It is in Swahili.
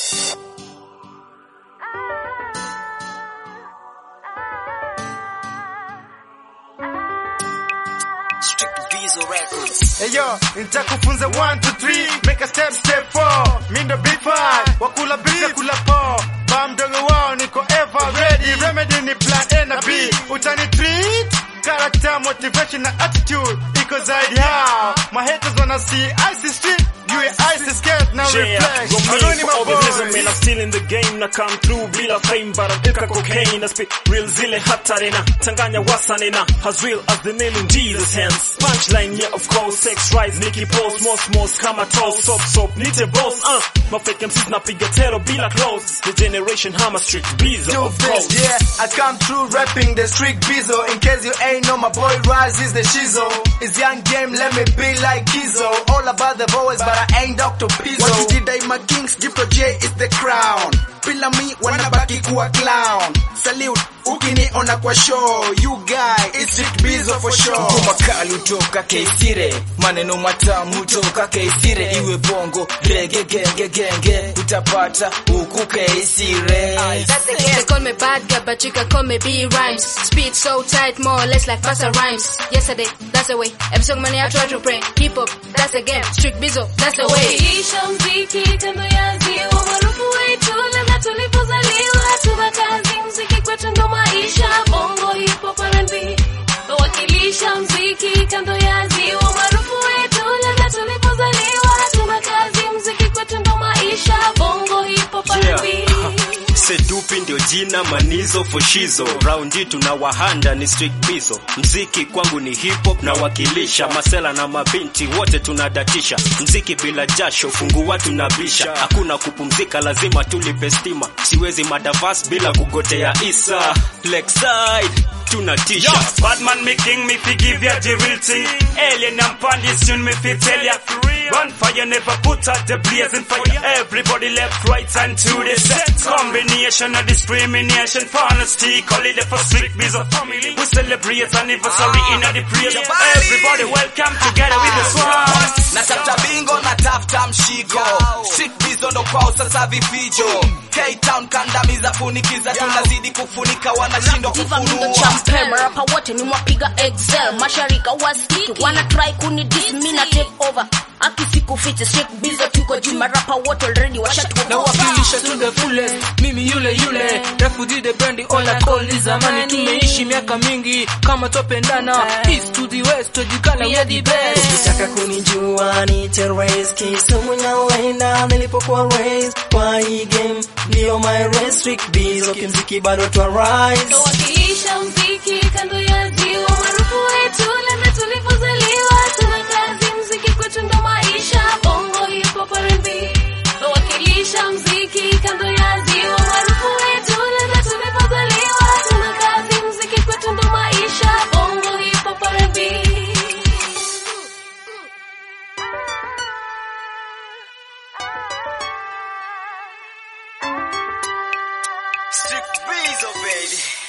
Eyo, nitakufunza 1 2 3 make a step step 4 mindo big five wakula beef kula po ba mdogo wao niko ever ready remedy ni plan A na B utani treat character motivation na attitude iko zaidi hao my haters wanna see icy street you are icy scared now Yeah, reflex go me Aloni for my all the reason man I'm boys still in the game na come through bila fame but I'm ika cocaine na spit real zile hatari na changanya wasani na as real as the name in Jesus hands punchline yeah of course sex rise Nicky pose most most kama toss sop sop nite boss uh my fake MCs napiga tero bila close the generation hammer street bees do of this, course yeah. I come through rapping the street bizo. In case you ain't know, my boy Rise is the shizo. It's young game, let me be like Kizo. All about the boys, but I ain't Dr. Pizzo. What did I my kings? Jipro J is the crown. Bila mi wanabaki kuwa clown. Salute, ukiniona kwa show. You guy, it's street bizo for sure. makali toka Keisire, maneno matamu toka Keisire, iwe bongo rege genge genge, utapata huku Keisire. They call me bad girl, but you can call me B rhymes. Speed so tight, more or less like faster rhymes. Yesterday, that's the way. Every song money I try to pray. Hip hop, that's the game. Strict bizo, that's the way. Wakilisha mziki kando ya ziwa, maarufu wetu ladha tulipozaliwa, tuna kazi mziki kwetu ndo maisha, bongo hip hop R&B. Wakilisha mziki kando ya ziwa, maarufu wetu ladha tulipozaliwa, tuna kazi mziki kwetu ndo maisha, bongo hip hop R&B. Sedupi ndio jina manizo foshizo raundi tuna wahanda ni street bizo mziki kwangu ni hip hop na wakilisha masela na mabinti wote tunadatisha mziki bila jasho fungua tunabisha hakuna kupumzika lazima tulipe stima siwezi madavas bila kugotea isa Lakeside tunatisha Yo, Batman me king, me fi give ya the real thing. Alien and Pandis soon me fi tell ya. Run fire never put out the blazing fire. Everybody left, right and to the set. Combination of discrimination, honesty, call it for strict bizarre family. We celebrate anniversary in the praise. Everybody welcome together with the swag. Natafuta bingo, natafuta mshiko, street bizo ndo kwao sasa vifijo. K-Town kandamiza funikiza, tunazidi kufunika, wanashindwa Diva mindo kufunua. champe marapa wote ni mwapiga excel masharika wasiki wana try kuni dis mi na take over akisiku fiti straight bizo tuko juu marapa wote already washatuko nawakilisha to the fullest mimi yule yule refugee the brand all I call ni zamani tumeishi miaka mingi kama topendana east to the west tojikana we are the best Ukitaka kunijua ni terrorist Kisumu nyawenda nilipokuwa raised kwa hii game ndio my race strict bizo kimziki bado twa rise Wakilisha mziki kando ya ziwa, maarufu wetu ladha tulipozaliwa, tuna kazi mziki kwetu ndo maisha, bongo hip hop R&B. Wakilisha mziki kando ya ziwa, maarufu wetu ladha tulipozaliwa, tuna kazi mziki kwetu ndo maisha, bongo hip hop R&B. Strict bizo baby.